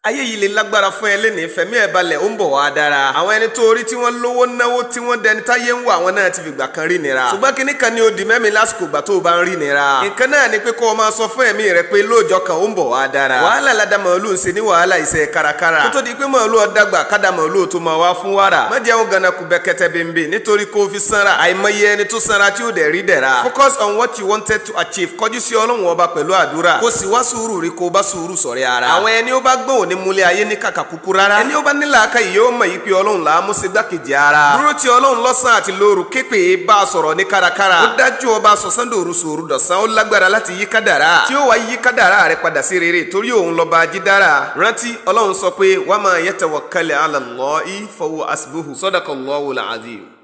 ayé yìí lè lágbára fún ẹ lẹ́nìí fẹ̀mí ẹ̀ balẹ̀ ó ń bọ̀ wá dára. àwọn ẹni tó rí tí wọ́n lówó náwó tí wọ́n dẹni táyé ń wọ àwọn náà ti fìgbà kan rí nira. ṣùgbọ́n kíní kan ni ó di mẹ́mi lásìkò ìgbà tó o bá ń rí nira. nǹkan náà ni pé kó o máa sọ fún ẹ̀mí rẹ pé lóòjọ́ kan ó ń bọ̀ wá dára. wàhálà ládà màálù ń ṣe ní wàhálà iṣẹ́ kárakára. kó tó di pé màálù ọ̀dàgbà kádà màálù tó máa wá fún wàrà. má jẹun gana kú bẹ́kẹ́tẹ́ bẹ́ńbẹ́ nítorí kó o fi sanra. àìmọye ẹni tó sanra tí ó dẹ̀ rí dẹ̀ra. focus on what you wanted to achieve kọjú sí ọlọ́run ọba pẹ̀lú àdúrà. kó sì wá sùúrù rí kó o bá sùúrù sọ̀rẹ́ ara. àwọn ẹni ó bá gbọ́n òní múlẹ̀ ayé ní kàkà kúkú rárá. ẹni ó bá nílà aka yìí yóò mọ̀ yìí pé ọlọ́run là á mú sí gbàkejì ara. dúró ti ọlọ́run lọ́sàn àti lóru képe bá a sọ̀rọ̀ ní kárakára. ó dájú ọba sọ̀sán dòru sòru dọ̀sán ó lágbára láti yí kádàrá. tí ó wá yí kádàrá rẹ padà sí rere torí òun lọ́ba jídára. rántí ọlọ́run sọ pé wa ma yatawakkal ala Allahi fahuwa hasbuhu sadaqallahu al-azim.